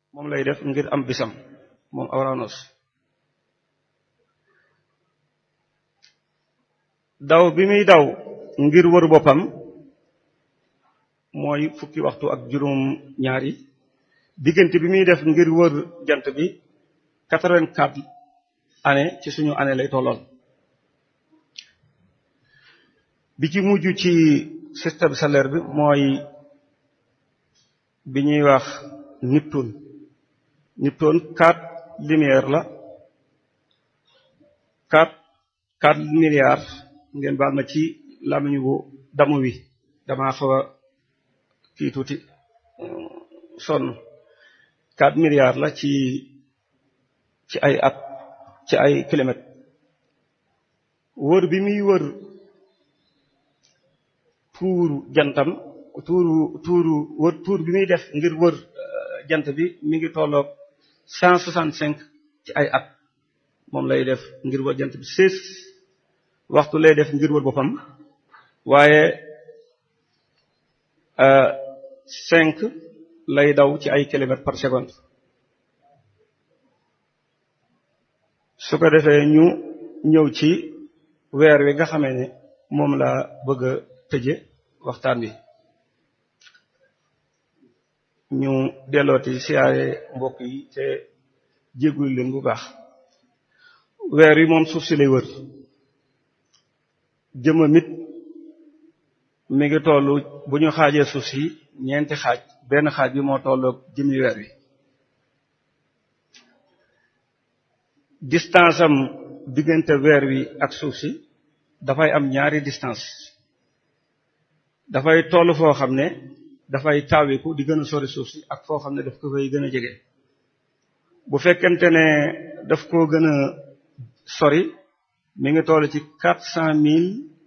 moom lay def ngir am bisam moom Uranus daw bi muy daw ngir wër boppam mooy fukki waxtu ak juróom ñaari diggante bi muy def ngir wër jant bi quatre-vingt-quatre année ci suñu année lay tolloon bi ci mujj ci système solaire bi mooy bi ñuy wax Neptune Neptune quatre lumière la quatre quatre milliards ngeen baal ma ci làmmiñu bu damu wi damaa xaw a kii tuuti sonn quatre milliards la ci ci ay at ci ay kilomètres wër bi muy wër tuuru jantam tuuru tuuru wër tuur bi muy def ngir wër jant bi mi ngi tolloog cent soixante cinq ci ay at moom lay def ngir wër jant bi seize waxtu lay def ngir wër boppam waaye cinq lay daw ci ay kilomètres par seconde su ko defee ñu ñëw ci weer wi nga xamee ne moom la bëgg a tëje waxtaan wi ñu dellooti siyaare mbokk yi te jéggul leen bu baax weer wi moom suuf si lay wër jëmmam it mi ngi tollu bu ñu xaajee suuf si ñeenti xaaj benn xaaj bi moo tolloog jëmmi weer wi distance am diggante weer wi ak suuf si dafay am ñaari distance dafay toll foo xam ne dafay taawiku di gën a sori suuf si ak foo xam ne daf ko fay gën a jege bu fekkente ne daf koo gën a sori mi ngi toll ci quatre cent mille